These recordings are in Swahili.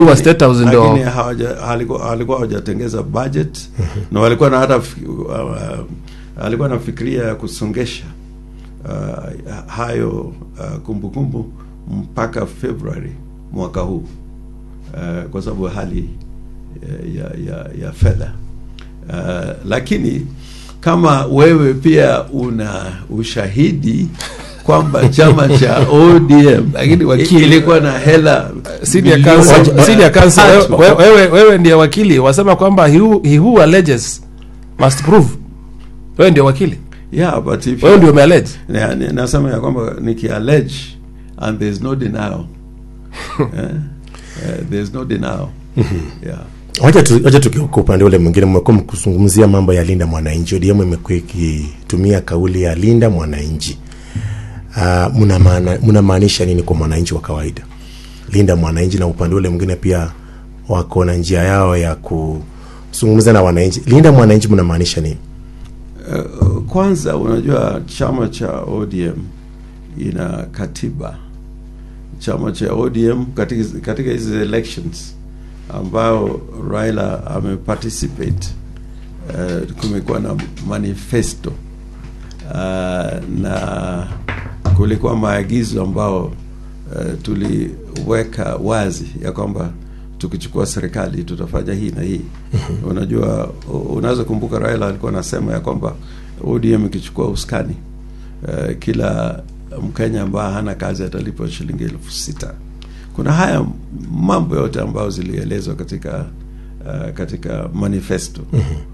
wa State House ndio lakini hawaja- halikuwa halikuwa hawajatengeza budget na walikuwa na hata fi- uh, alikuwa nafikiria ya kusongesha uh, hayo uh, kumbukumbu mpaka Februari mwaka huu uh, kwa sababu ya hali uh, ya, ya, ya fedha uh, lakini kama wewe pia una ushahidi kwamba chama cha ODM Lakini wakili- ilikuwa na hela senior bilioni counsel, senior counsel tatu. wewe, wewe, wewe ndiye wakili wasema kwamba he who, he who alleges must prove wewe ndio wakili Yeah, but if wewe you- ndio umeallege Na- ni- nasema ya kwamba nikiallege and there's no denial eh, eh, there's no denial yeah. wacha tu, wacha tukiuka upande ule mwingine mmekuwa mkizungumzia mambo ya linda mwananchi ODM imekuwa ikitumia kauli ya linda mwananchi uh, mnamaanisha nini kwa mwananchi wa kawaida linda mwananchi na upande ule mwingine pia wako na njia yao ya kuzungumza na wananchi linda mwananchi mnamaanisha nini Uh, kwanza unajua chama cha ODM ina katiba. Chama cha ODM katika katika hizi elections ambao Raila ameparticipate uh, kumekuwa na manifesto uh, na kulikuwa maagizo ambao uh, tuliweka wazi ya kwamba tukichukua serikali tutafanya hii na hii. Unajua, u- unaweza kumbuka Raila alikuwa anasema ya kwamba ODM ikichukua uskani uh, kila Mkenya ambaye hana kazi atalipwa shilingi elfu sita. Kuna haya mambo yote ambayo zilielezwa katika uh, katika manifesto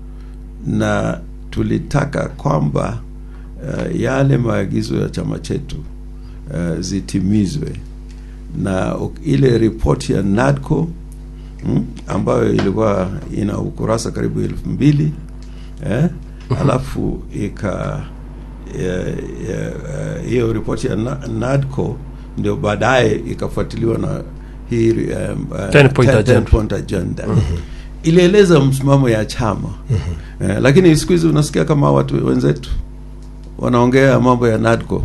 na tulitaka kwamba uh, yale maagizo ya chama chetu uh, zitimizwe na u- ile ripoti ya NADCO mm, ambayo ilikuwa ina ukurasa karibu elfu mbili eh, alafu ika ya- ya- hiyo ripoti ya Na- NADCO ndio baadaye ikafuatiliwa na hii um, uh, 10 point 10 agenda. point agenda ilieleza msimamo ya chama eh, lakini siku hizi unasikia kama watu wenzetu wanaongea mambo ya NADCO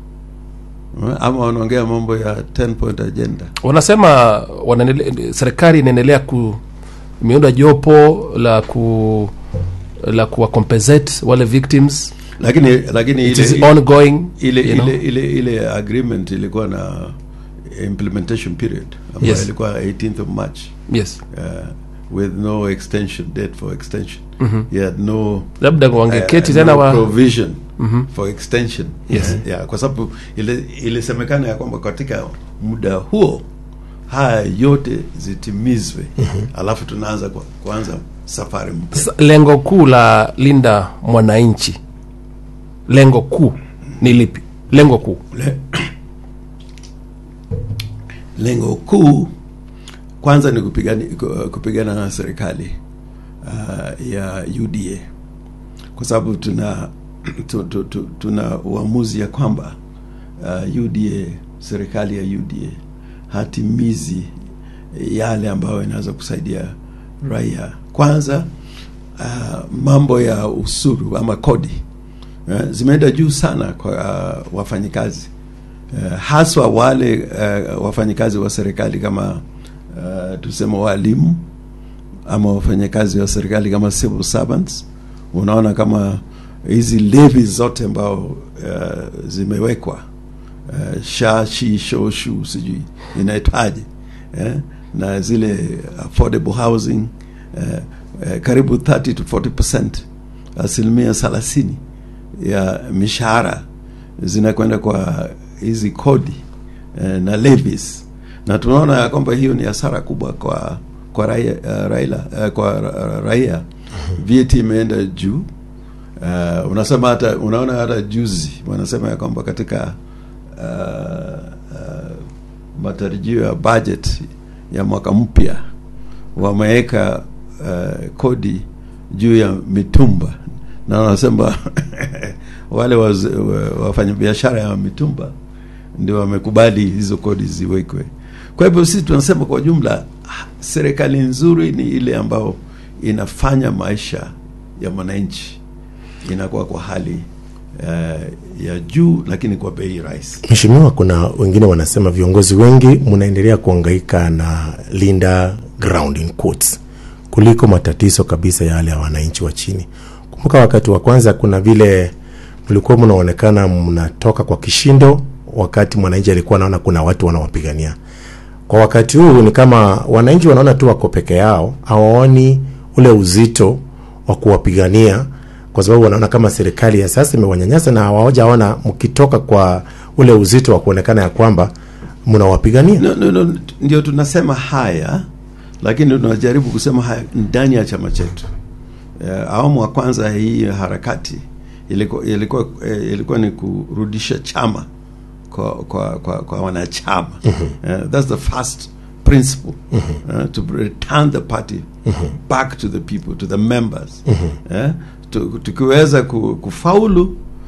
eh, ama wanaongea mambo ya 10 point agenda wanasema wanaendele- serikali inaendelea ku imeunda jopo la ku la kuwa compensate wale victims lakini lakini it ile, is ongoing ile, you know. ile, ile, ile agreement ilikuwa na implementation period ambayo Yes. ilikuwa 18th of March yes uh, with no extension date for extension you had no labda wangeketi uh, tena no wa provision for extension Yes. yeah, kwa sababu ile ilisemekana ya kwamba katika muda huo haya yote zitimizwe alafu tunaanza kwa, kuanza safari mpya Sasa, lengo kuu la linda mwananchi lengo kuu ni lipi lengo kuu Le- lengo kuu kwanza ni kupigani, ku- kupigana na serikali uh, ya UDA kwa sababu tuna tu, tu, tu, tuna uamuzi ya kwamba uh, UDA serikali ya UDA hatimizi yale ambayo inaweza kusaidia raia. Kwanza uh, mambo ya usuru ama kodi uh, zimeenda juu sana kwa uh, wafanyikazi uh, haswa wale uh, wafanyikazi wa serikali kama uh, tuseme walimu ama wafanyakazi wa serikali kama civil servants. Unaona kama hizi levi zote ambao uh, zimewekwa uh, sha shi sho shu sijui inaitwaje eh? na zile affordable housing uh, uh, karibu 30 to 40 percent asilimia thelathini ya mishahara zinakwenda kwa hizi kodi eh, na levies na tunaona ya kwamba hiyo ni hasara kubwa kwa kwa raia, uh, raila, uh, kwa ra- raia VAT imeenda juu uh, unasema hata unaona hata juzi wanasema ya kwamba katika uh, uh, matarajio ya budget ya mwaka mpya wameweka uh, kodi juu ya mitumba na wanasema wale waz- wa- wafanyabiashara ya mitumba ndio wamekubali hizo kodi ziwekwe. Kwa hivyo sisi tunasema kwa jumla, ah, serikali nzuri ni ile ambayo inafanya maisha ya mwananchi inakuwa kwa hali uh, ya juu lakini kwa bei rahisi. Mheshimiwa, kuna wengine wanasema viongozi wengi mnaendelea kuhangaika na linda ground in quotes kuliko matatizo kabisa yale ya wananchi wa chini. Kumbuka wakati wa kwanza kuna vile mlikuwa mnaonekana mnatoka kwa kishindo, wakati mwananchi alikuwa anaona kuna watu wanawapigania. Kwa wakati huu ni kama wananchi wanaona tu wako peke yao, hawaoni ule uzito wa kuwapigania, kwa sababu wanaona kama serikali ya sasa imewanyanyasa na hawajaona mkitoka kwa ule uzito wa kuonekana ya kwamba mnawapigania. No, no, no, ndio tunasema haya, lakini tunajaribu kusema haya ndani ya chama chetu. Uh, awamu wa kwanza hii harakati ilikuwa, ilikuwa, eh, ilikuwa ni kurudisha chama kwa, kwa, kwa, kwa wanachama uh, that's the first principle uh, to return the party back to the people to the members uh, tu- tukiweza ku- kufaulu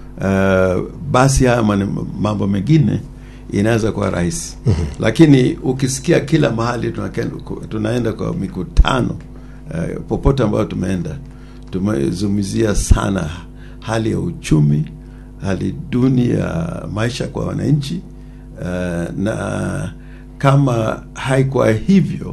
uh, basi haya mane- mambo mengine inaweza kuwa rahisi lakini ukisikia kila mahali tunaken- ku- tunaenda kwa mikutano uh, popote ambayo tumeenda tumezungumzia sana hali ya uchumi hali duni ya maisha kwa wananchi uh, na kama haikuwa hivyo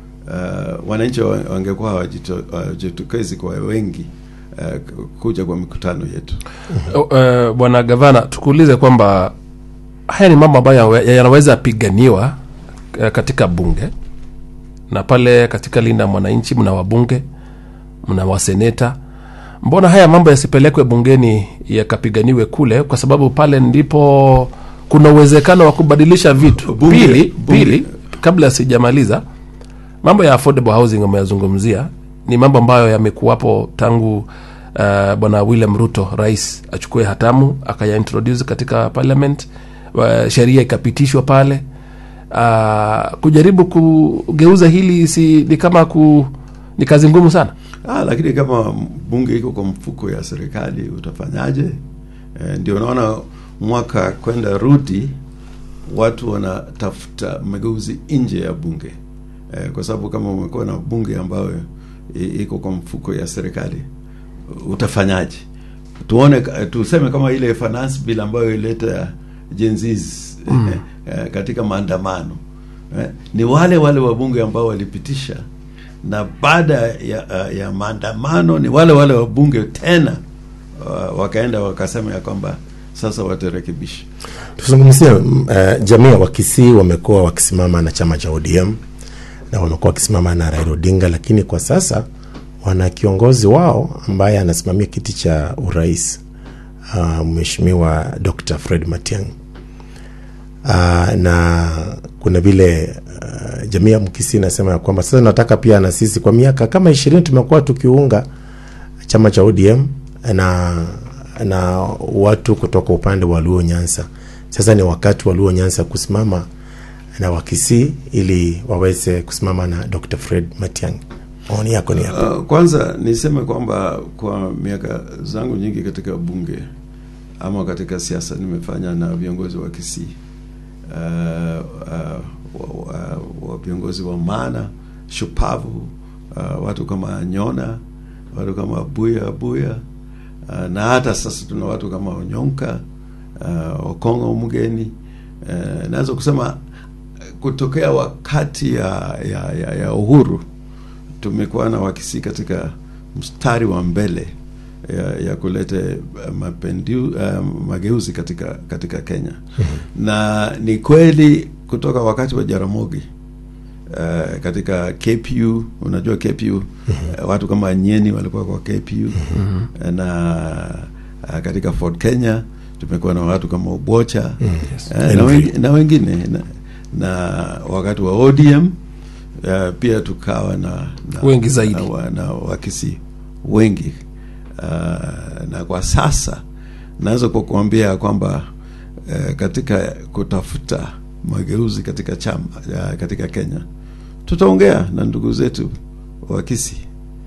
uh, wananchi wa- wangekuwa hawajito- hawajitokezi kwa wengi uh, kuja kwa mikutano yetu uh, bwana gavana tukuulize kwamba haya ni mambo ambayo yawe- yanaweza piganiwa uh, katika bunge na pale katika linda mwananchi mna wabunge mna waseneta mbona haya mambo yasipelekwe bungeni yakapiganiwe kule kwa sababu pale ndipo kuna uwezekano wa kubadilisha vitu Bunge- pili, bunge- pili kabla sijamaliza mambo ya affordable housing ameyazungumzia ni mambo ambayo yamekuwapo tangu uh, bwana william ruto rais achukue hatamu akayaintroduce katika parliament uh, sheria ikapitishwa pale uh, kujaribu kugeuza hili si ni kama ku ni kazi ngumu sana ah, lakini kama bunge iko kwa mfuko ya serikali utafanyaje eh, ndio unaona mwaka kwenda rudi watu wanatafuta mageuzi nje ya bunge eh, kwa sababu kama umekuwa na bunge ambayo i- iko kwa mfuko ya serikali utafanyaje tuone tuseme kama ile finance bill ambayo ileta jenzis mm. eh, katika maandamano eh, ni wale wale wabunge ambao walipitisha na baada ya, ya maandamano ni wale wale wabunge tena uh, wakaenda wakasema ya kwamba sasa watarekebisha Tuzungumzie uh, jamii ya Wakisii wamekuwa wakisimama na chama cha ODM na wamekuwa wakisimama na Raila Odinga, lakini kwa sasa wana kiongozi wao ambaye anasimamia kiti cha urais uh, Mheshimiwa Dr. Fred Matiang'i. Uh, na kuna vile uh, jamii ya Mkisii inasema ya kwamba sasa nataka pia na sisi kwa miaka kama ishirini tumekuwa tukiunga chama cha ODM na na watu kutoka upande wa Luo Nyanza. Sasa ni wakati wa Luo Nyanza kusimama na Wakisii ili waweze kusimama na Dr. Fred Matiang'i. Maoni yako ni yapi? Uh, kwanza niseme kwamba kwa miaka zangu nyingi katika bunge ama katika siasa nimefanya na viongozi wa Kisii uh, uh, wa, wa, wa viongozi wa maana shupavu uh, watu kama Nyona, watu kama Buya Buya uh, na hata sasa tuna watu kama Onyonka uh, Okongo Mgeni uh, naweza kusema kutokea wakati ya, ya, ya, ya uhuru tumekuwa na Wakisii katika mstari wa mbele ya, ya kuleta uh, mapendiu, uh, mageuzi katika katika Kenya na ni kweli kutoka wakati wa Jaramogi uh, katika KPU unajua KPU uh, watu kama Nyeni walikuwa kwa KPU na uh, katika Ford Kenya tumekuwa na watu kama Ubocha Yes. eh, na, wengi, na wengine na, na wakati wa ODM uh, pia tukawa na, na Wengi zaidi. na, wa- na wakisi wengi uh, na kwa sasa naweza kukuambia kwamba uh, katika kutafuta mageuzi katika chama uh, katika Kenya tutaongea na ndugu zetu wakisi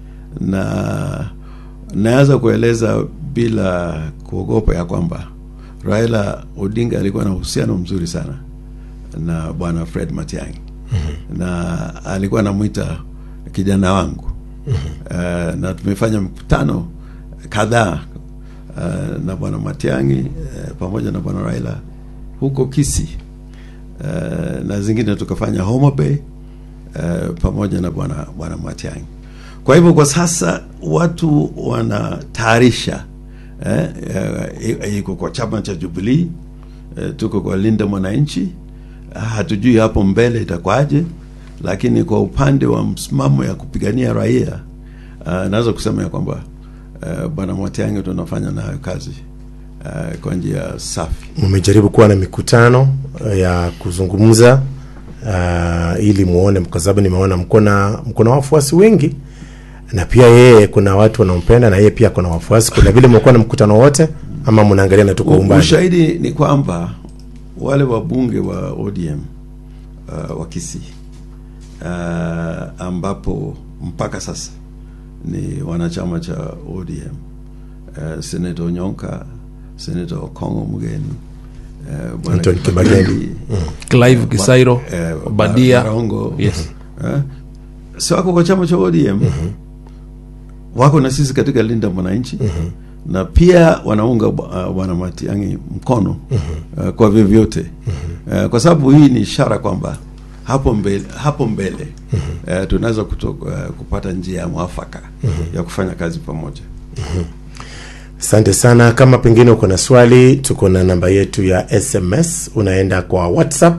na naweza kueleza bila kuogopa ya kwamba Raila Odinga alikuwa na uhusiano mzuri sana na bwana Fred Matiang'i na alikuwa anamwita kijana wangu uh, na tumefanya mkutano kadhaa uh, na bwana Matiang'i uh, pamoja na bwana Raila huko Kisii uh, na zingine tukafanya Homa Bay uh, pamoja na bwana bwana Matiang'i. Kwa hivyo kwa sasa watu wanatayarisha eh, eh, iko kwa chama cha Jubilee eh, tuko kwa Linda Mwananchi, hatujui hapo mbele itakwaje, lakini kwa upande wa msimamo ya kupigania raia uh, naweza kusema ya kwamba uh, bwana Matiang'i tunafanya nayo kazi uh, kwa njia safi. mmejaribu kuwa na mikutano uh, ya kuzungumza uh, ili muone, kwa sababu nimeona mko na mko na wafuasi wengi na pia yeye kuna watu wanampenda na yeye pia kuna wafuasi. Kuna vile mmekuwa na mkutano wote ama mnaangalia na tuko U- umbali? Ushahidi ni kwamba wale wabunge wa ODM uh, wa Kisii uh, ambapo mpaka sasa ni wanachama cha ODM uh, Senator Onyonka, Senator Okongo Mgeni uh, Bwana Anton Kibageni, Kibageni. Clive Kisairo, eh, Obadia. Barongo Yes. eh, si wako kwa chama cha ODM wako na sisi katika Linda Mwananchi na pia wanaunga uh, bwana Matiang'i mkono uh, kwa vyovyote uh, kwa sababu hii ni ishara kwamba hapo mbele, hapo mbele uh, tunaweza kuto- uh, kupata njia ya mwafaka ya kufanya kazi pamoja. Asante sana. Kama pengine uko na swali, tuko na namba yetu ya SMS, unaenda kwa WhatsApp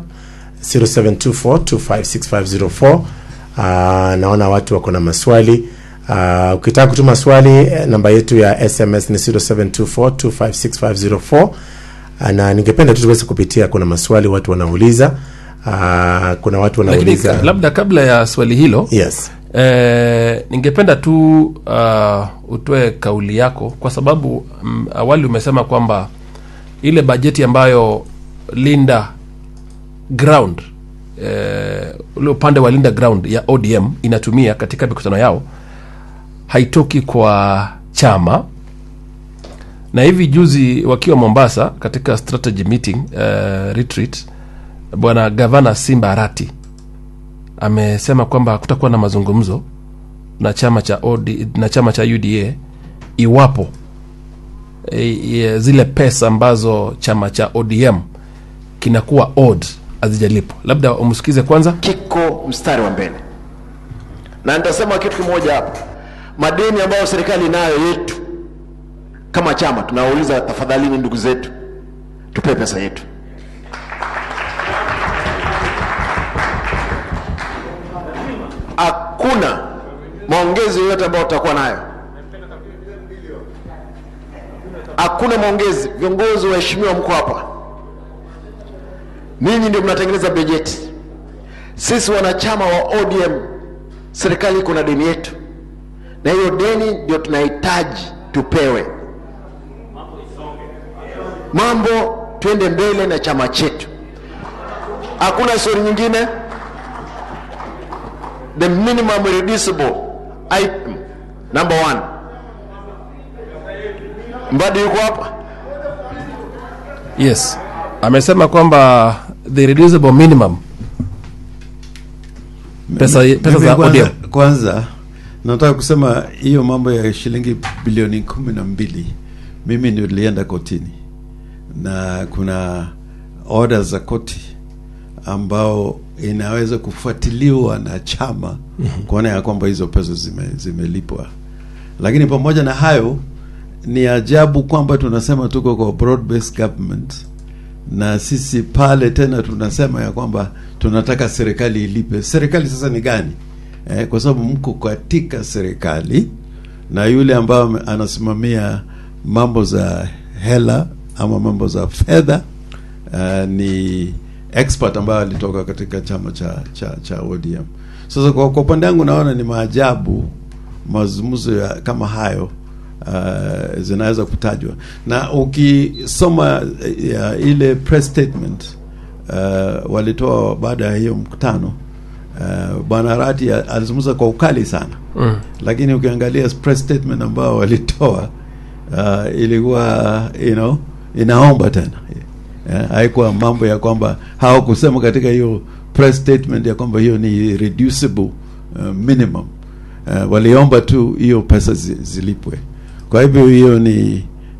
0724256504. Uh, naona watu wako na maswali. Uh, ukitaka kutuma swali eh, namba yetu ya SMS ni 0724256504. Uh, na ningependa tu tuweze kupitia, kuna maswali watu wanauliza. Uh, kuna watu lakini wanauliza labda kabla ya swali hilo yes. Eh, ningependa tu uh, utoe kauli yako kwa sababu mm, awali umesema kwamba ile bajeti ambayo Linda Ground eh, ule upande wa Linda Ground ya ODM inatumia katika mikutano yao haitoki kwa chama na hivi juzi wakiwa Mombasa katika strategy meeting uh, retreat bwana gavana Simba Arati amesema kwamba hakutakuwa na mazungumzo na chama cha OD, na chama cha UDA iwapo e, e, zile pesa ambazo chama cha ODM kinakuwa odd hazijalipwa. Labda umsikize kwanza. kiko mstari wa mbele, na nitasema kitu kimoja hapa. Madeni ambayo serikali inayo yetu kama chama, tunawauliza tafadhalini, ndugu zetu, tupe pesa yetu. Hakuna maongezi yoyote ambayo tutakuwa nayo, hakuna maongezi. Viongozi waheshimiwa, mko hapa, ninyi ndio mnatengeneza bajeti sisi wanachama wa ODM, serikali iko na deni yetu, na hiyo deni ndio tunahitaji tupewe. Mambo twende mbele na chama chetu, hakuna stori nyingine. The minimum reducible item number one. Mbadi yuko hapa, Yes, amesema kwamba the reducible minimum pesa, pesa Mimi za kwanza, ODM kwanza nataka kusema hiyo mambo ya shilingi bilioni kumi na mbili mimi ndio nilienda kotini na kuna order za koti ambao inaweza kufuatiliwa na chama kuona ya kwamba hizo pesa zime, zimelipwa lakini pamoja na hayo ni ajabu kwamba tunasema tuko kwa broad based government na sisi pale tena tunasema ya kwamba tunataka serikali ilipe. Serikali sasa ni gani? Eh, kwa sababu mko katika serikali na yule ambayo ame- anasimamia mambo za hela ama mambo za fedha uh, ni expert ambayo alitoka katika chama cha cha, cha ODM. Sasa kwa, kwa upande wangu naona ni maajabu mazungumzo ya kama hayo uh, zinaweza kutajwa na ukisoma uh, ya ile press statement uh, walitoa baada ya hiyo mkutano uh, bwana Rati alizungumza kwa ukali sana mm. lakini ukiangalia press statement ambao walitoa uh, ilikuwa you know, inaomba tena yeah, haikuwa mambo ya kwamba hawakusema katika hiyo press statement ya kwamba hiyo ni reducible uh, minimum uh, waliomba tu hiyo pesa zi, zilipwe kwa hivyo hiyo ni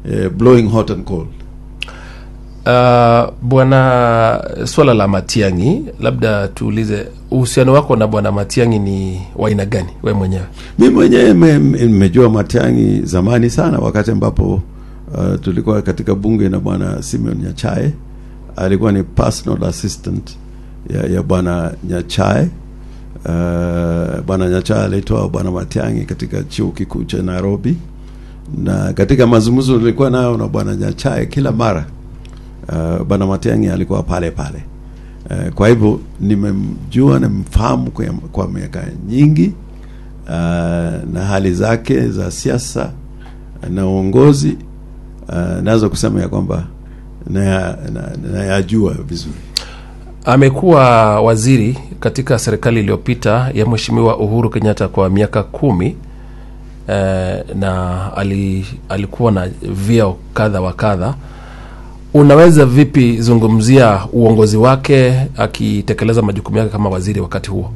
eh, blowing hot and cold Uh, bwana swala la Matiang'i, labda tuulize uhusiano wako na bwana Matiang'i ni wa aina gani we mwenyewe? mi mwenyewe me- me- nimejua Matiang'i zamani sana, wakati ambapo uh, tulikuwa katika bunge na bwana Simeon Nyachae. Alikuwa ni personal assistant ya, ya bwana Nyachae. Uh, bwana Nyachae alitoa bwana Matiang'i katika chuo kikuu cha Nairobi, na katika mazungumzo nilikuwa nayo na bwana Nyachae kila mara uh, bwana Matiang'i alikuwa pale pale. Uh, kwa hivyo nimemjua nimemfahamu kwa, kwa miaka nyingi uh, na hali zake za siasa na uongozi uh, naweza kusema ya kwamba nayajua na, na nayajua vizuri. Amekuwa waziri katika serikali iliyopita ya Mheshimiwa Uhuru Kenyatta kwa miaka kumi eh, na ali, alikuwa na vyeo kadha wa kadha. Unaweza vipi zungumzia uongozi wake akitekeleza majukumu yake kama waziri wakati huo?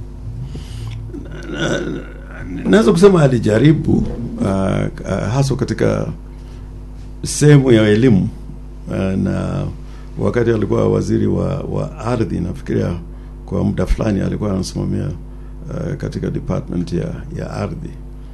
Naweza kusema alijaribu uh, uh, haswa katika sehemu ya elimu uh, na wakati alikuwa waziri wa, wa ardhi, nafikiria kwa muda fulani alikuwa anasimamia uh, katika department ya, ya ardhi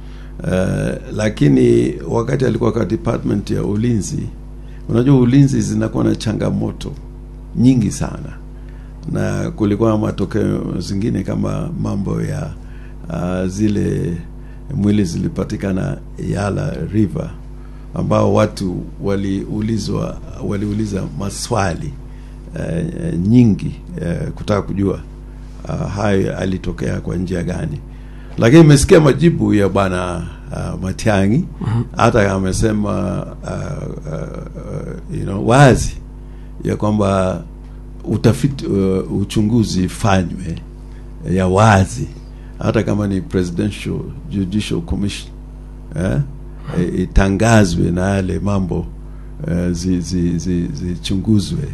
uh, lakini wakati alikuwa kwa department ya ulinzi, unajua ulinzi zinakuwa na changamoto nyingi sana, na kulikuwa na matokeo zingine kama mambo ya uh, zile mwili zilipatikana Yala River ambao watu waliulizwa waliuliza maswali uh, nyingi uh, kutaka kujua uh, hayo alitokea kwa njia gani, lakini imesikia majibu ya bwana uh, Matiang'i hata amesema uh, uh, uh, you know, wazi ya kwamba utafiti uh, uchunguzi fanywe ya wazi hata kama ni presidential judicial commission eh, eh, itangazwe na yale mambo eh, zichunguzwe zi, zi, zichunguzwe.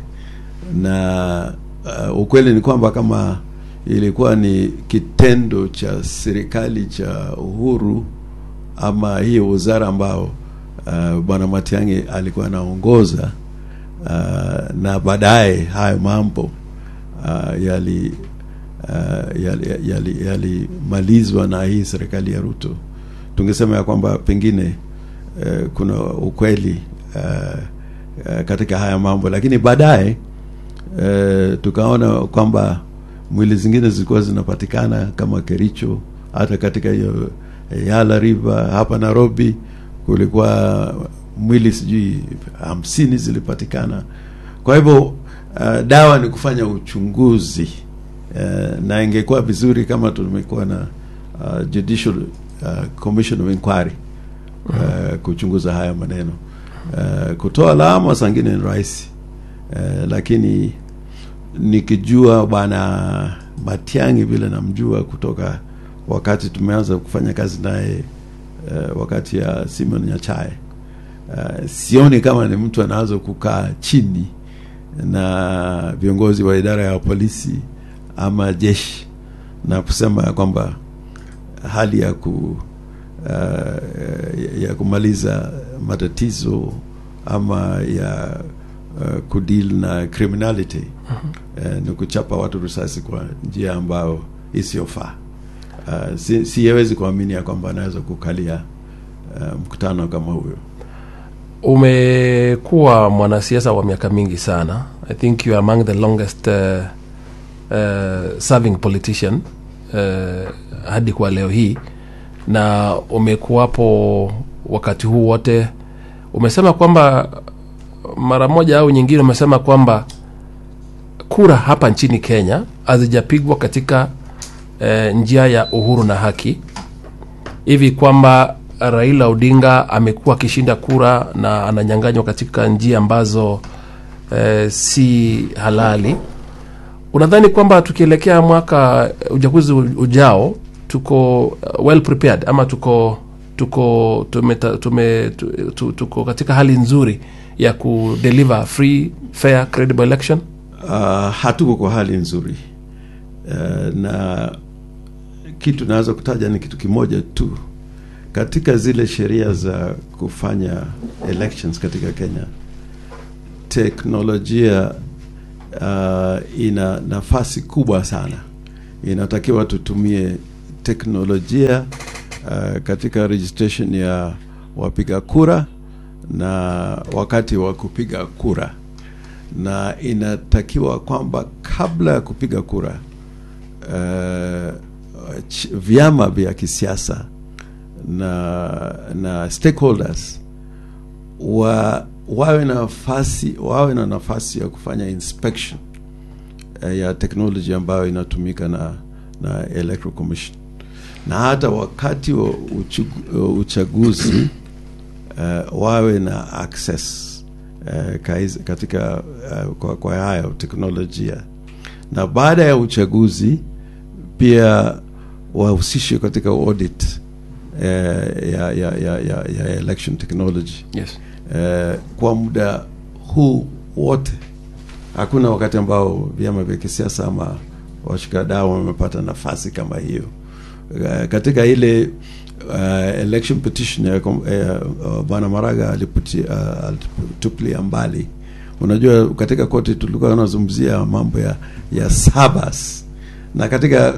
na uh, ukweli ni kwamba kama ilikuwa ni kitendo cha serikali cha Uhuru ama hiyo wizara ambao uh, bwana Matiang'i alikuwa anaongoza uh, na baadaye hayo mambo uh, yali uh, yalimalizwa yali, yali yalimalizwa na hii serikali ya Ruto, tungesema ya kwamba pengine uh, kuna ukweli uh, uh, katika haya mambo, lakini baadaye uh, tukaona kwamba mwili zingine zilikuwa zinapatikana kama Kericho, hata katika hiyo Yala River hapa Nairobi kulikuwa mwili sijui hamsini zilipatikana. Kwa hivyo uh, dawa ni kufanya uchunguzi uh, na ingekuwa vizuri kama tumekuwa na uh, judicial uh, commission of inquiry uh, kuchunguza haya maneno uh, kutoa lawama sangine ni rahisi uh, lakini nikijua bwana Matiang'i vile namjua kutoka wakati tumeanza kufanya kazi naye uh, wakati ya Simon Nyachae uh, sioni kama ni mtu anaweza kukaa chini na viongozi wa idara ya polisi ama jeshi na kusema ya kwamba hali ya ku uh, ya kumaliza matatizo ama ya uh, kudeal na criminality uh, ni kuchapa watu risasi kwa njia ambayo isiyofaa. Uh, si, siyewezi kuamini ya kwamba anaweza kukalia uh, mkutano kama huyo. Umekuwa mwanasiasa wa miaka mingi sana. I think you are among the longest uh, uh, serving politician uh, hadi kwa leo hii, na umekuwapo wakati huu wote. Umesema kwamba mara moja au nyingine, umesema kwamba kura hapa nchini Kenya hazijapigwa katika uh, njia ya uhuru na haki, hivi kwamba Raila Odinga amekuwa akishinda kura na ananyanganywa katika njia ambazo eh, si halali. Unadhani kwamba tukielekea mwaka uchaguzi ujao tuko uh, well prepared ama tuko tuko tume, tume, tu- tu- tuko katika hali nzuri ya kudeliver free fair credible election? uh, hatuko kwa hali nzuri uh, na kitu naweza kutaja ni kitu kimoja tu katika zile sheria za kufanya elections katika Kenya, teknolojia uh, ina nafasi kubwa sana. Inatakiwa tutumie teknolojia uh, katika registration ya wapiga kura na wakati wa kupiga kura, na inatakiwa kwamba kabla ya kupiga kura uh, ch- vyama vya kisiasa na na stakeholders wa wawe na nafasi wawe na nafasi ya kufanya inspection eh, ya technology ambayo inatumika na na electoral commission na hata wakati wa uchugu- uchaguzi uh, wawe na access uh, kaiz- katika uh, kwa, kwa haya teknolojia na baada ya uchaguzi pia wahusishwe katika audit uh, ya, ya, ya, ya, ya election technology yes eh, kwa muda huu wote hakuna wakati ambao vyama vya kisiasa ama washikadau wamepata nafasi kama hiyo eh, katika ile uh, election petition ya kom- eh, uh, bwana Maraga aliputi- uh, alitupilia mbali. Unajua, katika koti tulikuwa tunazungumzia mambo ya ya sabas na katika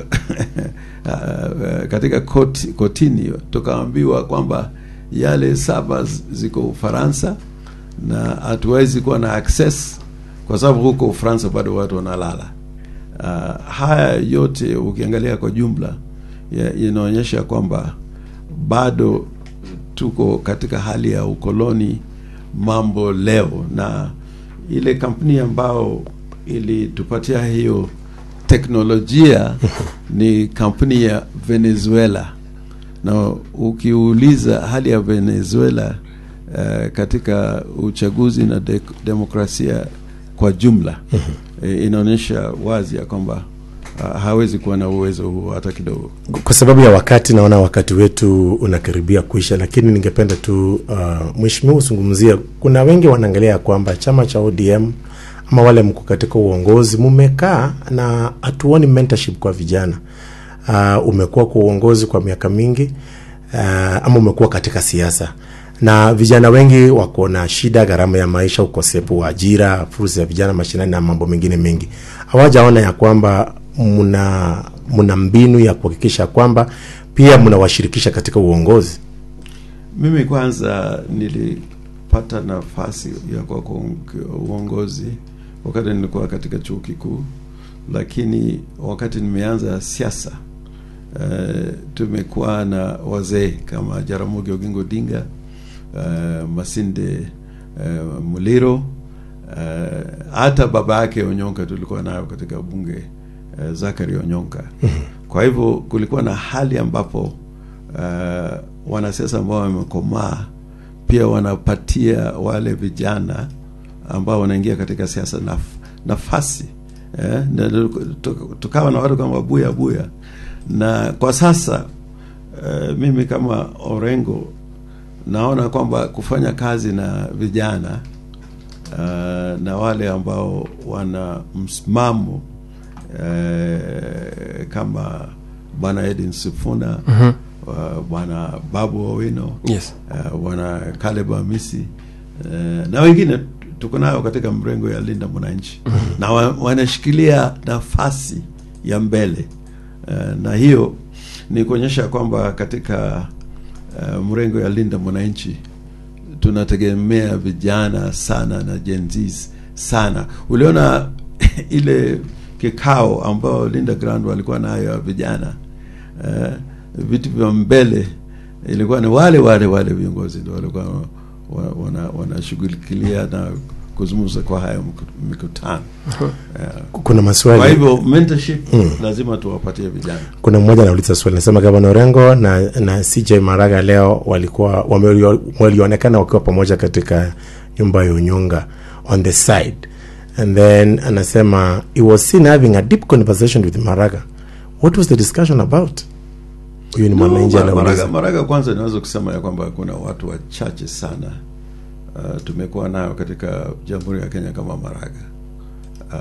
uh, katika koti, kotini tukaambiwa kwamba yale saba ziko Ufaransa na hatuwezi kuwa na access kwa sababu huko Ufaransa bado watu wanalala. Uh, haya yote ukiangalia kwa jumla ya- inaonyesha kwamba bado tuko katika hali ya ukoloni mambo leo, na ile kampuni ambao ilitupatia hiyo teknolojia ni kampuni ya Venezuela, na ukiuliza hali ya Venezuela uh, katika uchaguzi na de demokrasia kwa jumla eh, inaonyesha wazi ya kwamba uh, hawezi kuwa na uwezo huo hata kidogo. kwa sababu ya wakati naona wakati wetu unakaribia kuisha lakini ningependa tu uh, mheshimiwa uzungumzia kuna wengi wanaangalia kwamba chama cha odm ama wale mko katika uongozi mumekaa na hatuoni mentorship kwa vijana uh, umekuwa kwa uongozi kwa miaka mingi uh, ama umekuwa katika siasa na vijana wengi wako na shida gharama ya maisha ukosefu wa ajira fursa ya vijana mashinani na mambo mengine mengi hawajaona ya kwamba mna mna mbinu ya kuhakikisha kwamba pia mnawashirikisha katika uongozi Mimi kwanza nilipata nafasi ya kwa kuong- uongozi wakati nilikuwa katika chuo kikuu, lakini wakati nimeanza siasa uh, tumekuwa na wazee kama Jaramogi Oginga Odinga uh, Masinde uh, Muliro uh, hata baba yake Onyonka tulikuwa nayo katika bunge uh, Zakari Onyonka. Kwa hivyo kulikuwa na hali ambapo uh, wanasiasa ambao wamekomaa pia wanapatia wale vijana ambao wanaingia katika siasa naf, nafasi eh, na tu- tukawa na watu kama Buya Buya, na kwa sasa eh, mimi kama Orengo naona kwamba kufanya kazi na vijana uh, na wale ambao wana msimamo uh, kama bwana Edin Sifuna Mhm. uh, bwana Babu Owino yes uh, bwana Caleb Amisi uh, na wengine tuko nayo katika mrengo ya Linda Mwananchi na wa, wanashikilia nafasi ya mbele uh, na hiyo ni kuonyesha kwamba katika uh, mrengo ya Linda Mwananchi tunategemea vijana sana na Gen Zs sana. Uliona ile kikao ambao Linda Grand walikuwa nayo ya vijana uh, vitu vya mbele ilikuwa ni wale wale wale viongozi ndio walikuwa wa- wana- wanashughulikia na kuzungumza kwa haya mku- mikutano Eh, kuna maswali kwa hivyo mentorship lazima tuwapatie vijana kuna mmoja anauliza swali nasema gavana orengo na, na cj maraga leo walikuwa wamelio- walionekana wakiwa pamoja katika nyumba ya unyonga on the side and then anasema he was seen having a deep conversation with maraga what was the discussion about huyu ni mwananchi No, Maraga, anauliza Maraga kwanza naweza kusema ya kwamba kuna watu wachache sana uh, tumekuwa nayo katika Jamhuri ya Kenya kama Maraga.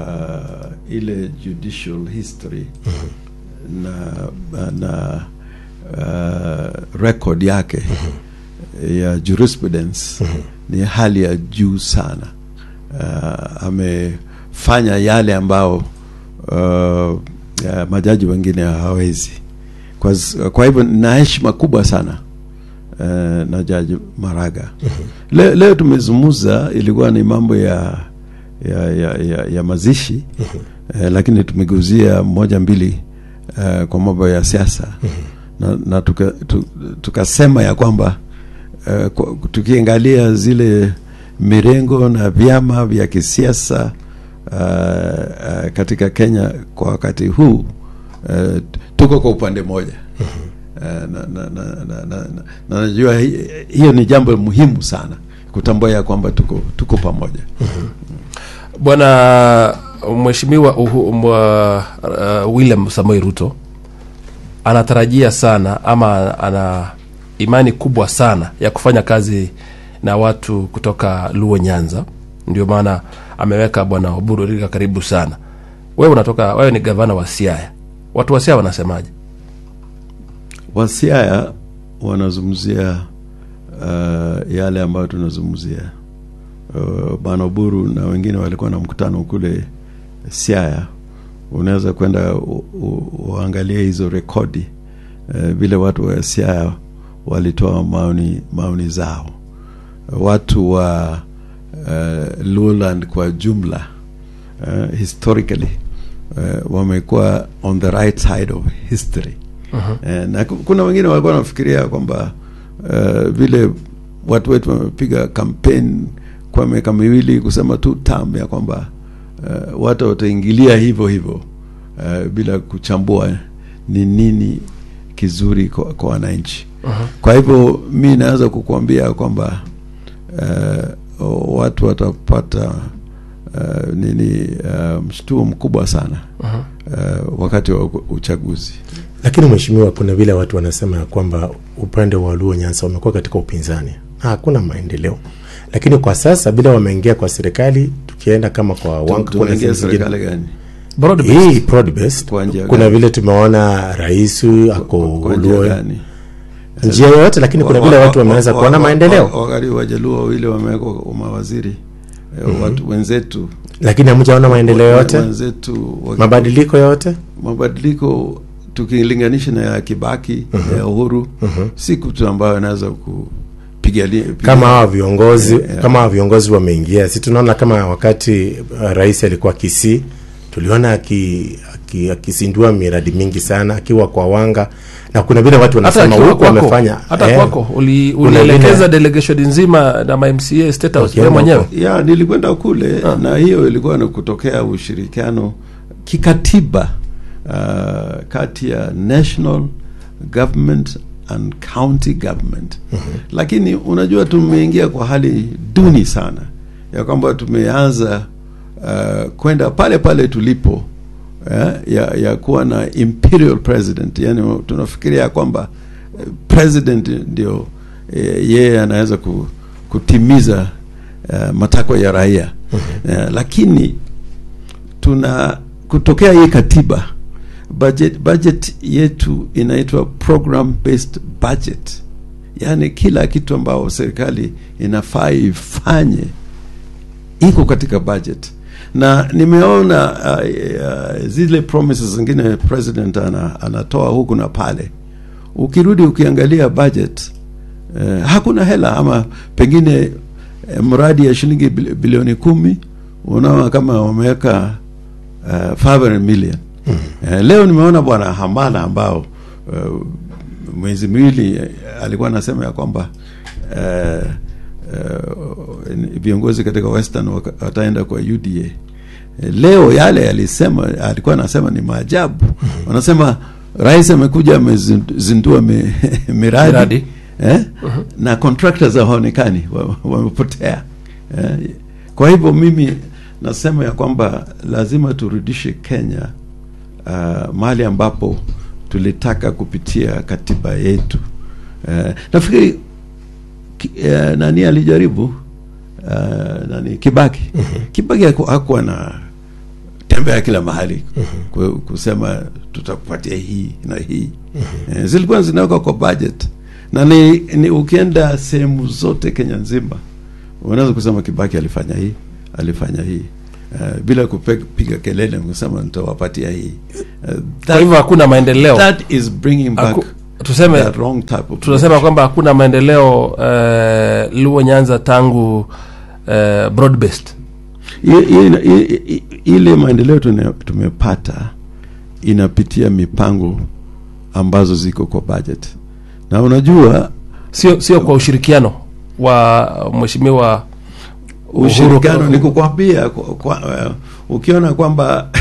Uh, ile judicial history na na uh, record yake ya jurisprudence ni hali ya juu sana uh, amefanya yale ambao uh, ya majaji wengine hawezi kwa, kwa hivyo na heshima kubwa sana uh, na jaji Maraga leo, leo tumezungumza ilikuwa ni mambo ya ya, ya, ya, ya mazishi eh, lakini tumeguzia moja mbili eh, kwa mambo ya siasa na, na tukasema tuka tukasema ya kwamba eh, kwa- tukiangalia zile mirengo na vyama vya kisiasa uh, uh, katika Kenya kwa wakati huu uh, tuko kwa upande mmoja uh, na, na, na, na, na, na, na najua hi- hiyo ni jambo muhimu sana kutambua ya kwamba tuko, tuko pamoja bwana mheshimiwa Uhu- mwa- uh, william samoi ruto anatarajia sana ama ana imani kubwa sana ya kufanya kazi na watu kutoka luo nyanza ndio maana ameweka bwana oburu Odinga karibu sana wewe unatoka wewe ni gavana wa siaya watu wa siaya wanasemaje Wasiaya wanazungumzia uh, yale ambayo tunazungumzia. Uh, Bwana Oburu na wengine walikuwa na mkutano kule Siaya. Unaweza kwenda u- u- uangalie hizo rekodi uh, vile watu wa Siaya walitoa maoni, maoni zao. Watu wa uh, Luoland kwa jumla uh, historically uh, wamekuwa on the right side of history Eh, na ku- kuna wengine walikuwa wanafikiria kwamba uh, vile watu wetu wamepiga kampeni kwa miaka miwili kusema tu tam ya kwamba uh, watu wataingilia hivyo hivyo uh, bila kuchambua ni nini kizuri kwa, kwa wananchi kwa hivyo mi naweza kukuambia kwamba uh, watu watapata uh, nini uh, mshtuo mkubwa sana uh, wakati wa uchaguzi lakini mheshimiwa kuna vile watu wanasema ya kwamba upande wa luo nyanza wamekuwa katika upinzani na hakuna maendeleo lakini kwa sasa bila wameingia kwa serikali tukienda kama kwa wanga kuna tunaingia zingine- serikali gani Broad based. hii broad based Kwa njia kuna gani? vile tumeona rais ako kwa njia Luo- gani njia yoyote lakini kuna vile Wa- watu wa- wameanza wa- kuona wa- maendeleo wa- wakati wajaluo wawili wamewekwa mawaziri eh, watu wenzetu lakini hamjaona maendeleo wa- yote wenzetu wa- mabadiliko yote mabadiliko tukilinganisha na ya Kibaki ya Uhuru si kitu ambayo anaweza kupigania kama hawa viongozi Eh, eh. kama hawa viongozi wameingia si tunaona kama wakati uh, rais alikuwa kisii tuliona aki- aki- akizindua miradi mingi sana akiwa kwa wanga na kuna vile watu hata wanasema akiwa huku kwako wamefanya hata eh, kwako uli- kuna ulielekeza vile- delegation nzima na mamca state house Wakienda wewe mwenyewe huko. ya nilikwenda kule na hiyo ilikuwa ni kutokea ushirikiano kikatiba uh, kati ya national government and county government lakini unajua tumeingia kwa hali duni sana ya kwamba tumeanza uh, kwenda pale pale tulipo eh, ya, ya kuwa na imperial president yani tunafikiria kwamba eh, president ndio eh, yeye anaweza ku, kutimiza uh, matakwa ya raia uh, lakini tuna kutokea hii katiba budget, budget yetu inaitwa program based budget yaani kila kitu ambao serikali inafaa ifanye iko katika budget na nimeona uh, uh, zile promises zingine president ana, anatoa huku na pale ukirudi ukiangalia budget uh, hakuna hela ama pengine eh, mradi ya shilingi bil- bilioni kumi unaona kama wameweka uh, 500 million mm. uh, leo nimeona bwana hamala ambao uh, mwezi miwili eh, alikuwa anasema ya kwamba uh, uh, viongozi katika western waka- wataenda kwa uda Eh, leo yale alisema alikuwa anasema ni maajabu wanasema rais amekuja amezindua mi, miradi, Miradi. Eh? na contractors hawaonekani wa- wamepotea eh? kwa hivyo mimi nasema ya kwamba lazima turudishe kenya uh, mahali ambapo tulitaka kupitia katiba yetu uh, nafikiri ki, uh, nani alijaribu uh, nani kibaki kibaki haku- hakuwa na tembea kila mahali ku- kusema tutakupatia hii na hii eh, zilikuwa zinawekwa kwa budget na ni, ni ukienda sehemu zote Kenya nzima unaweza kusema Kibaki alifanya hii alifanya hii uh, bila kupiga kelele kusema nitawapatia hii uh, kwa hivyo hakuna maendeleo that is bringing back Haku- tuseme the wrong type of tunasema kwamba hakuna maendeleo uh, luo nyanza tangu uh, broad based I- i- i- i- ile maendeleo tune- tumepata inapitia mipango ambazo ziko kwa budget na unajua sio sio kwa ushirikiano wa mheshimiwa Uhuru- ushirikiano ni kukwambia kwa, kwa, uh, ukiona kwamba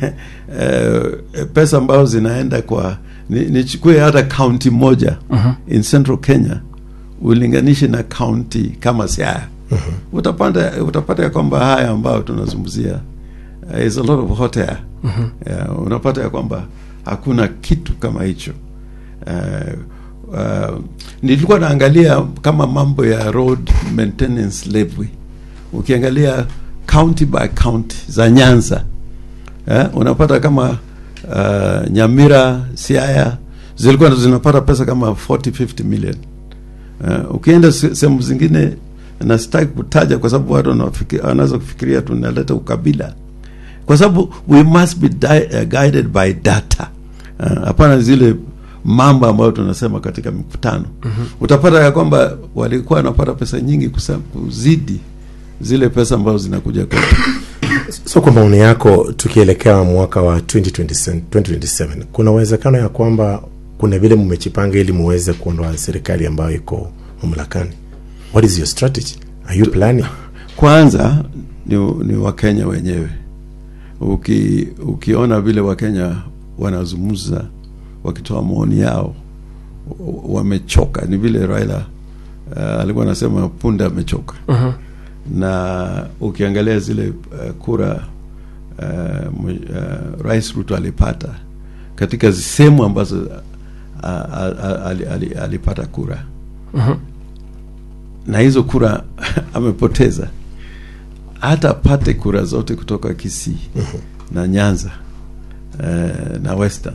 uh, pesa ambazo zinaenda kwa ni- nichukue hata kaunti moja in central kenya ulinganishe na kaunti kama siaya utapata utapata ya kwamba haya ambayo tunazungumzia uh, is a lot of hot air yeah, unapata ya kwamba hakuna kitu kama hicho uh, uh, nilikuwa naangalia kama mambo ya road maintenance levy ukiangalia county by county za nyanza eh, unapata kama uh, nyamira siaya zilikuwa zinapata pesa kama 40 50 million uh, ukienda se- sehemu zingine na sitaki kutaja kwa sababu watu wanafiki- wanaweza kufikiria tunaleta ukabila kwa sababu we must be di- uh, guided by data Uh, hapana zile mambo ambayo tunasema katika mikutano mm-hmm. utapata ya kwamba walikuwa wanapata pesa nyingi kusa- kuzidi zile pesa ambazo zinakuja kwetu so kwa maoni yako tukielekea mwaka wa 2027, 2027 kuna uwezekano ya kwamba kuna vile mmechipanga ili muweze kuondoa serikali ambayo iko mamlakani what is your strategy are you planning kwanza ni, ni wakenya wenyewe Uki, ukiona vile wakenya wanazungumza wakitoa maoni yao w- wamechoka ni vile raila uh, alikuwa anasema punda amechoka Mhm. na ukiangalia zile uh, kura uh, mwe- uh, rais ruto alipata katika sehemu ambazo uh, uh, ali, ali, alipata kura Mhm. na hizo kura amepoteza hata apate kura zote kutoka Kisii na Nyanza eh, na Western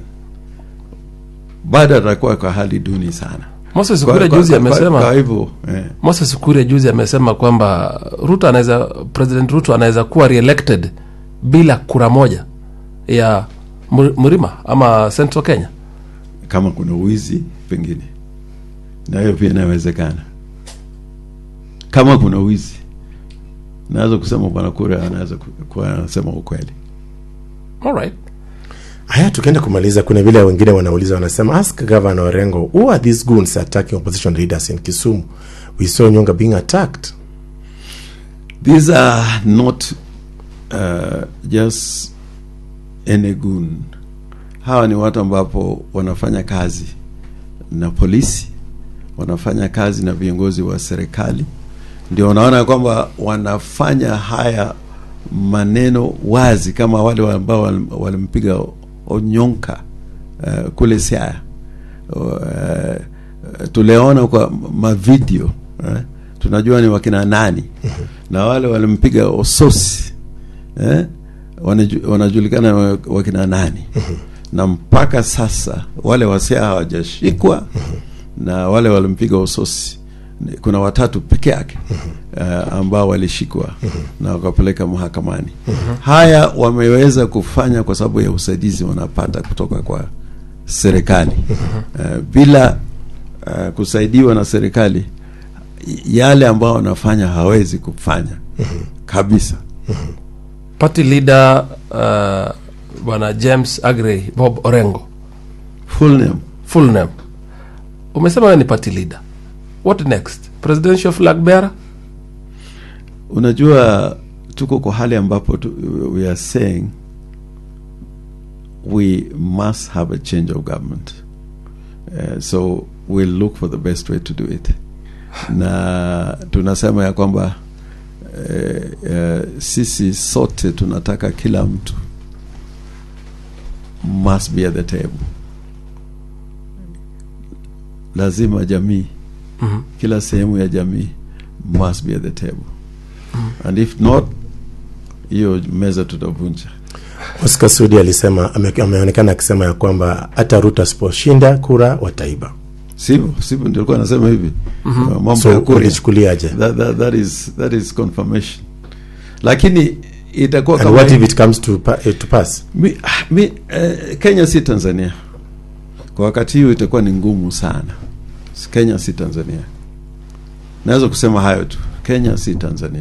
bado atakuwa kwa hali duni sana. moses Kwa- kuria kwa- juzi kwa- kwa- amesema kwa hivyo eh, moses kuria juzi amesema kwamba ruto anaweza president ruto anaweza kuwa reelected bila kura moja ya Mu- mlima ama central kenya kama kuna uwizi pengine, na hiyo pia inawezekana. Kama kuna uwizi, naweza kusema bwana kura anaweza ku- kuwa anasema ukweli. alright haya tukienda kumaliza kuna vile wengine wanauliza wanasema ask governor orengo who are these goons attacking opposition leaders in kisumu we saw nyonga being attacked these are not uh, just any goon hawa ni watu ambapo wanafanya kazi na polisi wanafanya kazi na viongozi wa serikali ndio unaona kwamba wanafanya haya maneno wazi kama wale ambao walim- walimpiga onyonka uh, kule siaya uh, tuliona kwa mavideo uh, tunajua ni wakina nani na wale walimpiga ososi eh, wanaju, wanajulikana wa- wakina nani na mpaka sasa wale wasia hawajashikwa na wale walimpiga usosi Ni- kuna watatu peke yake uh, ambao walishikwa na wakapeleka mahakamani haya wameweza kufanya kwa sababu ya usaidizi wanapata kutoka kwa serikali uh, bila uh, kusaidiwa na serikali yale ambao wanafanya hawezi kufanya kabisa party leader uh, bwana james agrey bob orengo full name full name umesema wewe ni party leader what next presidential flag bearer unajua tuko kwa hali ambapo tu, we are saying we must have a change of government uh, so we'll look for the best way to do it na tunasema ya kwamba uh, uh, sisi sote tunataka kila mtu must be at the table lazima jamii Mhm. kila sehemu ya jamii must be at the table and if not hiyo meza tutavunja Oscar Sudi alisema ame, ameonekana akisema ya kwamba hata Ruto asiposhinda kura wataiba. sivyo sivyo ndio alikuwa anasema hivi uh, mambo ya So Kuria. ulichukuliaje? that, that, that is that is confirmation lakini itakuwa And kama what if it comes to, pa, eh, to pass? mi, ah, mi, eh, Kenya si Tanzania kwa wakati hiyo itakuwa ni ngumu sana Kenya si Tanzania naweza kusema hayo tu Kenya si Tanzania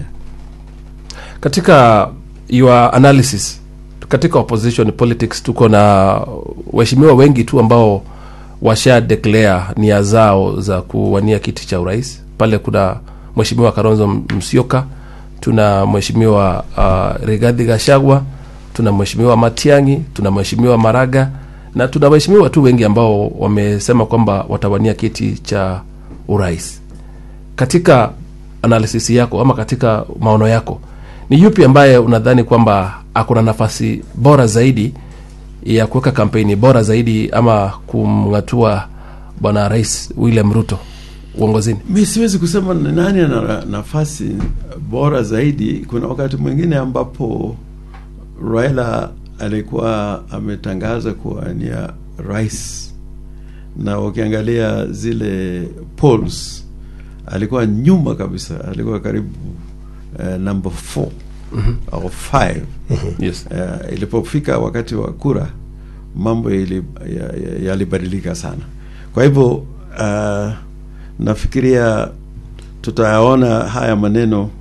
katika your analysis katika opposition politics tuko na waheshimiwa wengi tu ambao washa declare nia zao za kuwania kiti cha urais pale kuna mheshimiwa karonzo msioka tuna mheshimiwa uh, rigadhi gashagwa tuna mheshimiwa matiangi tuna mheshimiwa maraga na tuna waheshimiwa tu wengi ambao wamesema kwamba watawania kiti cha urais katika analysis yako ama katika maono yako ni yupi ambaye unadhani kwamba akuna nafasi bora zaidi ya kuweka kampeni bora zaidi ama kumng'atua bwana rais william ruto uongozini mi siwezi kusema ni nani ana nafasi bora zaidi kuna wakati mwingine ambapo Raila alikuwa ametangaza kuwania rais na ukiangalia zile polls alikuwa nyuma kabisa alikuwa karibu uh, number 4 au 5 yes. uh, ilipofika wakati wa kura mambo ili- ya- ya- yalibadilika sana kwa hivyo uh, nafikiria tutayaona haya maneno uh,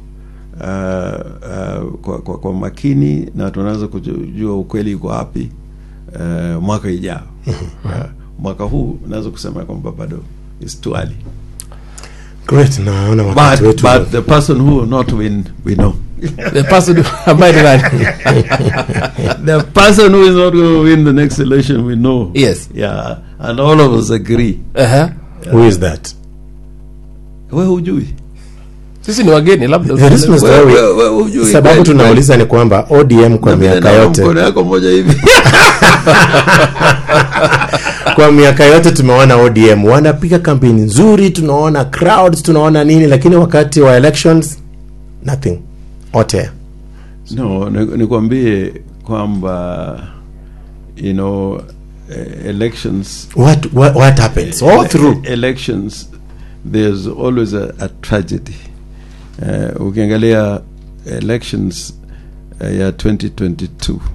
uh, kwa, kwa, kwa makini na tunaweza kujua ukweli uko wapi uh, mwaka ijao uh, mwaka huu naweza kusema kwamba bado is too early Great, naona wakati but, wetu but the person who will not win we know the person ambaye ni nani the person who is not going to win the next election we know Yes. yeah and all of us agree uh-huh. who is that? we hujui sisi ni wageni labda The reason is We- that we- we- we- hujui sababu kweli, tunauliza ni kwamba ODM kwa Na vile miaka naona yote mkono yako moja hivi kwa miaka yote tumeona ODM wanapiga kampeni nzuri, tunaona crowds, tunaona nini, lakini wakati wa elections nothing ote. no ni- nikwambie kwamba you know eh, elections What, what, what happens all through elections there's always a, a tragedy uh, ukiangalia elections uh, ya 2022 uh,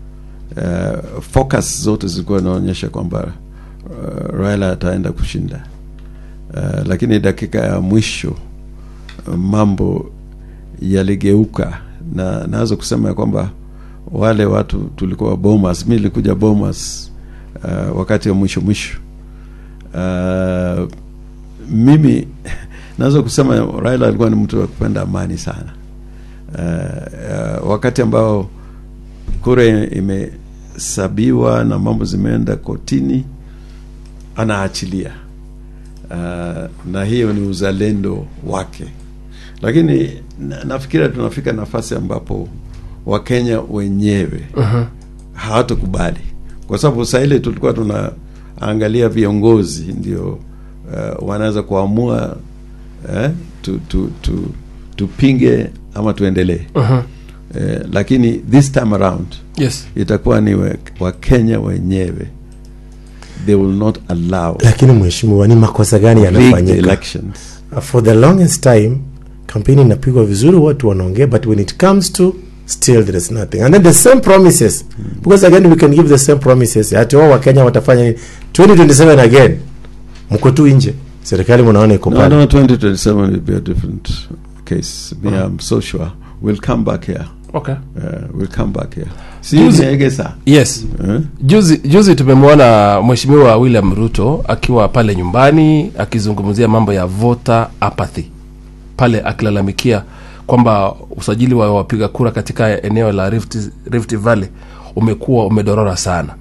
focus zote zilikuwa inaonyesha kwamba uh, Raila ataenda kushinda uh, lakini dakika ya mwisho uh, mambo yaligeuka na naweza kusema ya kwamba wale watu tulikuwa Bomas, mi nilikuja Bomas uh, wakati wa mwisho mwisho uh, mimi naweza kusema Raila alikuwa ni mtu wa kupenda amani sana uh, uh, wakati ambao kura imesabiwa na mambo zimeenda kotini anaachilia uh, na hiyo ni uzalendo wake lakini na, nafikiria tunafika nafasi ambapo wakenya wenyewe uh-huh. hawatakubali kwa sababu saa ile tulikuwa tunaangalia viongozi ndio uh, wanaweza kuamua eh, tu, tu, tu, tupinge ama tuendelee uh-huh. eh, lakini this time around yes itakuwa ni we- wakenya wenyewe they will not allow lakini mheshimiwa ni makosa gani rigged yanafanyika elections for the longest time kampeni inapigwa vizuri watu wanaongea but when it comes to still there is nothing and then the same promises because again we can give the same promises ati wao wakenya watafanya nini 2027 again mko tu nje serikali mnaona iko no, pale no 2027 will be a different case me i'm so sure we'll come back here okay uh, we'll come back here si Juzi- niegesa yes eh? juzi juzi tumemwona mheshimiwa william ruto akiwa pale nyumbani akizungumzia mambo ya voter apathy pale akilalamikia kwamba usajili wa wapiga kura katika eneo la rift, rift valley umekuwa umedorora sana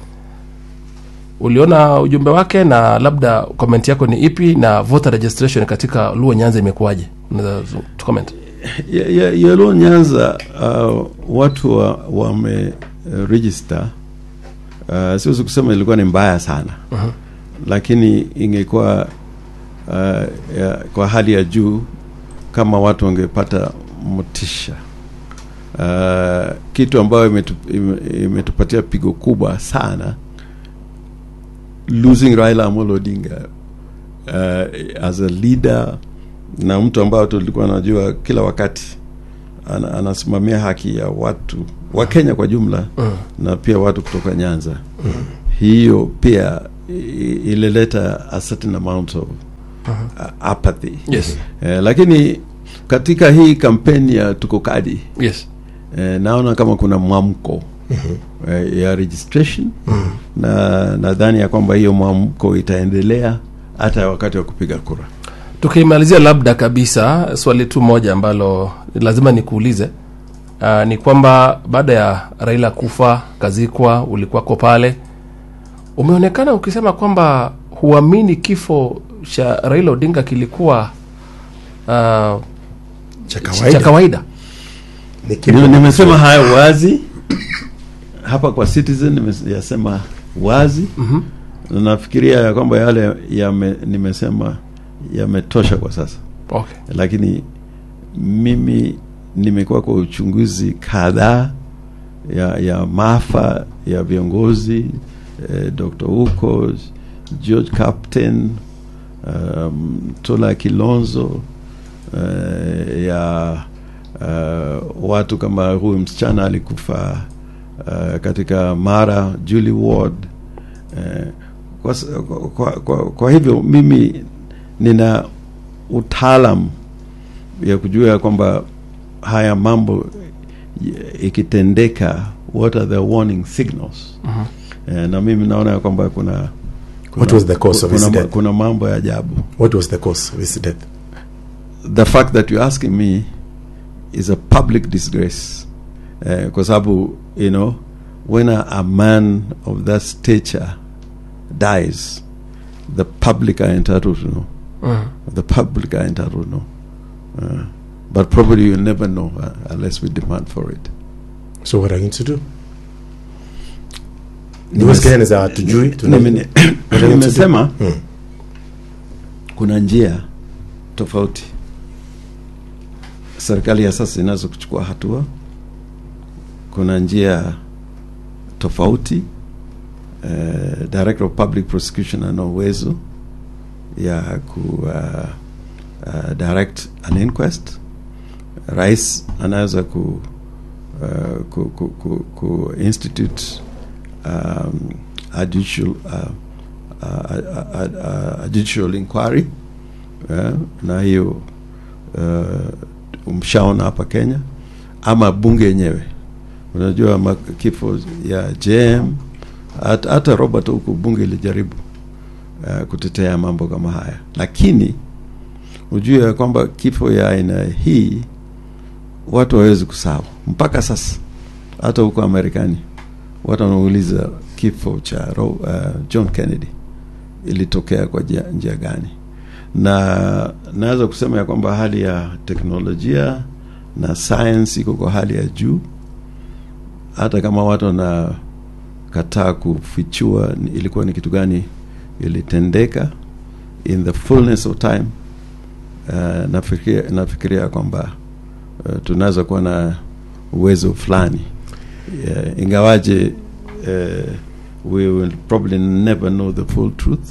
uliona ujumbe wake na labda komenti yako ni ipi na voter registration katika luo nyanza imekuwaje unaweza zu- tu comment ya, ya, yalo nyanza uh, watu wa, wame uh, register uh, siwezi kusema ilikuwa ni mbaya sana uh-huh. lakini ingekuwa uh, ya, kwa hali ya juu kama watu wangepata motisha uh, kitu ambayo imetu, ime- imetupatia pigo kubwa sana losing Raila Amolo Odinga uh, as a leader na mtu ambao tulikuwa najua kila wakati ana, anasimamia haki ya watu wa Kenya kwa jumla Mm. na pia watu kutoka Nyanza hiyo pia i- ilileta a certain amount of uh, apathy yes eh, lakini katika hii kampeni ya tuko kadi yes eh, naona kama kuna mwamko eh, ya registration na nadhani ya kwamba hiyo mwamko itaendelea hata wakati wa kupiga kura tukimalizia labda kabisa swali tu moja ambalo lazima nikuulize uh, ni kwamba baada ya raila kufa kazikwa ulikuwako pale umeonekana ukisema kwamba huamini kifo cha raila odinga kilikuwa uh, cha cha kawaida kawaida Ni kitu- Nime- nimesema hayo wazi hapa kwa citizen nimeyasema wazi Mhm. na nafikiria ya kwamba yale yame, nimesema yametosha kwa sasa okay. lakini mimi nimekuwa kwa uchunguzi kadhaa ya, ya maafa ya viongozi eh, Dr. Uko, George Captain, um, Tola Kilonzo eh, ya uh, watu kama huyu msichana alikufa uh, katika Mara, Julie Ward eh, kwa, s- kwa, kwa, kwa hivyo mimi nina utaalam ya kujua ya kwamba haya mambo y- ikitendeka what are the warning signals eh, na mimi naona ya kwamba kuna, kuna What was the cause of his kuna, death? kuna mambo ya ajabu what was the cause of his death the fact that you're asking me is a public disgrace eh, kwa sababu you know when a, a man of that stature dies the public are entitled to know mm. the public are entitled to know uh, but probably you'll never know uh, unless we demand for it so what are you going to do Nimes- Because Kenya za hatujui tuna- Nime- What are you going to do? nimesema Hmm. kuna njia tofauti serikali ya sasa inaweza kuchukua hatua kuna njia tofauti uh, director of public prosecution ana uwezo ya ku uh, uh, direct an inquest rais anaweza ku, uh, ku, ku, ku, ku institute um, a judicial uh, a, a, a, a, a judicial inquiry eh, na hiyo uh, mshaona hapa Kenya ama bunge yenyewe unajua ma- kifo ya JM hata, hata Robert huku bunge ilijaribu uh, kutetea mambo kama haya lakini ujue ya kwamba kifo ya aina hii watu hawezi kusahau mpaka sasa hata huko Marekani watu wanauliza kifo cha Ro, uh, John Kennedy ilitokea kwa njia, njia gani na naweza kusema ya kwamba hali ya teknolojia na science iko kwa hali ya juu hata kama watu wanakataa kufichua ni- ilikuwa ni kitu gani ilitendeka in the fullness of time uh, nafikiria, nafikiria kwamba uh, tunaweza kuwa na uwezo fulani uh, ingawaje uh, we will probably never know the full truth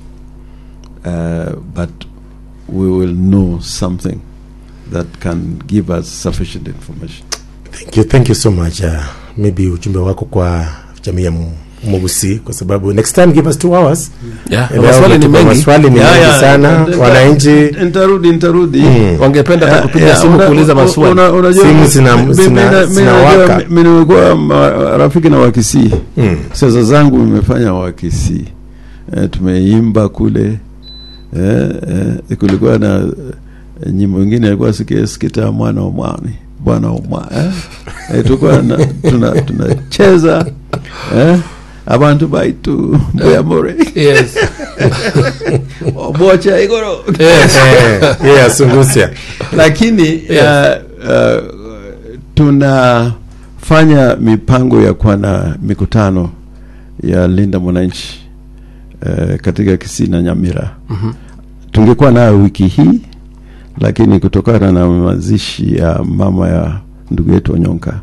uh, but we will know something that can give us sufficient information thank you thank you so much uh, maybe ujumbe wako kwa jamii ya Mu- Mugusi kwa sababu next time give us two hours yeah. na Leo maswali ni umetupa mengi maswali ni Yeah, mengi yeah, sana nita- wananchi nitarudi nitarudi Mm. wangependa hata Yeah, kupiga yeah, simu una- kuuliza una- maswali una- unajua- Simu zina- mi- mi- zina- mi- mi- zinawaka. unajua, mi- mi nimekuwa ma- rafiki na wakisii Mm. siasa zangu nimefanya wakisii eh, tumeimba kule eh, eh, kulikuwa na eh, nyimbo ingine ilikuwa sikia sikita mwana wa mwani bwana wa mwa eh? eh, tulikuwa na- tuna- tunacheza eh? abantu baitu mbuyamore yes. bocha igoro yes. Eh, yeah, Sungusia lakini Yes. uh, uh, tunafanya mipango ya kuwa na mikutano ya linda mwananchi uh, katika Kisii na Nyamira. Mhm. Tungekuwa nayo wiki hii, lakini kutokana na mazishi ya mama ya ndugu yetu Onyonka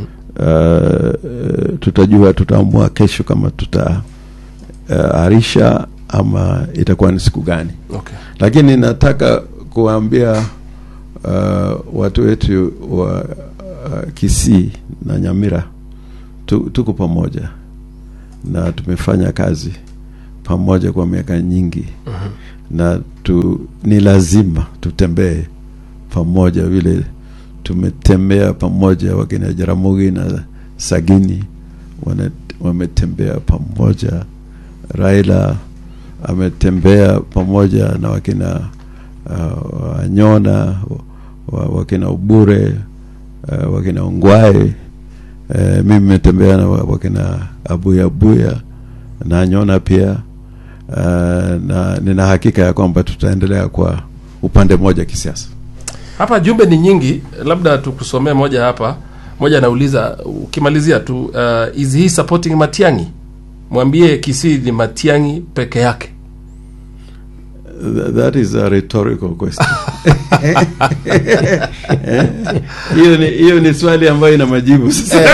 uh, tutajua tutaamua kesho kama tutaarisha ama itakuwa ni siku gani okay. lakini nataka kuwaambia uh, watu wetu wa uh, Kisii na Nyamira tu, tuko pamoja na tumefanya kazi pamoja kwa miaka nyingi na tu, ni lazima tutembee pamoja vile tumetembea pamoja wakina Jaramogi na Sagini wana, wametembea pamoja Raila ametembea pamoja na wakina uh, Wanyona wa, wakina Ubure uh, wakina Ongwae uh, mimi nimetembea na wa- wakina Abuya Abuya na Nyona pia uh, na nina hakika ya kwamba tutaendelea kwa upande mmoja kisiasa. hapa jumbe ni nyingi labda tukusomee moja hapa moja anauliza ukimalizia tu uh, is he supporting matiangi mwambie kisii ni matiangi peke yake Th- That is a rhetorical question. Eh? Hiyo ni hiyo ni swali ambayo ina majibu sasa.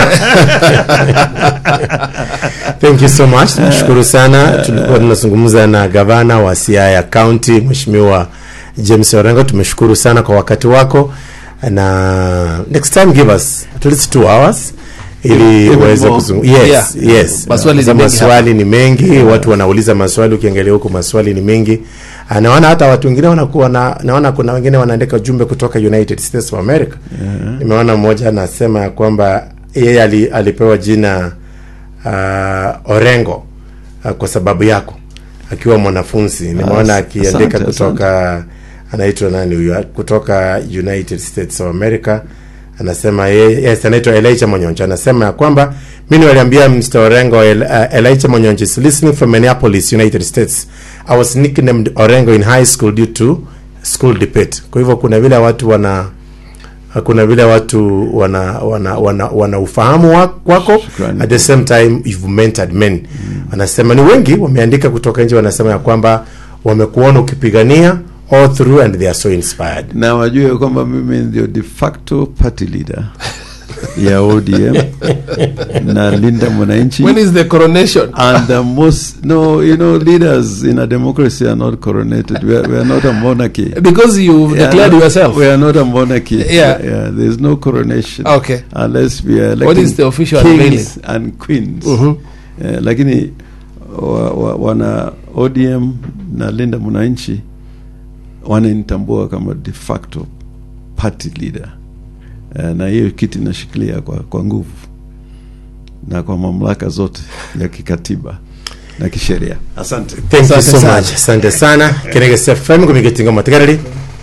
thank you so much nashukuru sana tulikuwa tunazungumza na gavana wa siaya county mheshimiwa james orengo tumeshukuru sana kwa wakati wako na next time give us at least two hours ili Even uweze more. kuzungumza yes Yeah. yes Maswali ni Sasa mengi maswali ni mengi watu wanauliza maswali ukiangalia huko maswali ni mengi Ah, naona hata watu wengine wanakuwa na, naona kuna wengine wanaandika ujumbe kutoka united states of america nimeona mmoja anasema ya kwamba yeye ali, alipewa jina uh, orengo uh, kwa sababu yako akiwa mwanafunzi nimeona As- akiandika asante, kutoka anaitwa nani huyu kutoka united states of america anasema yeye yes, anaitwa Elijah Monyonjo anasema ya kwamba mimi waliambia Mr. Orengo El, uh, Elijah Monyonjo is listening from Minneapolis United States I was nicknamed Orengo in high school due to school debate kwa hivyo kuna vile watu wana kuna vile watu wana wana wana, wana ufahamu wa- wako Shukrani. at the same time you've mentored men wanasema ni wengi wameandika kutoka nje wanasema ya kwamba wamekuona ukipigania all through and they are so inspired Na wajue kwamba mimi ndio de facto party leader ya ODM na Linda Mwananchi. when is the coronation and the most no you know leaders in a democracy are not coronated we are, we are not a monarchy because you Yeah, declared no, yourself we are not a monarchy Yeah. yeah there's no coronation Okay. unless we are What electing is the official kings and queens Mhm. Eh, lakini wa, wa, wana ODM na Linda Mwananchi wananitambua kama de facto party leader Eh, na hiyo kiti nashikilia kwa, kwa nguvu na kwa mamlaka zote ya kikatiba na kisheria asante thank you Asante so sana. much asante sana kenegesa fm kumigetinga matigarari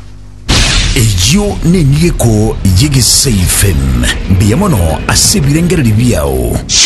eyo nengiko yegesa fm mbiya mono ase ebirengereri byao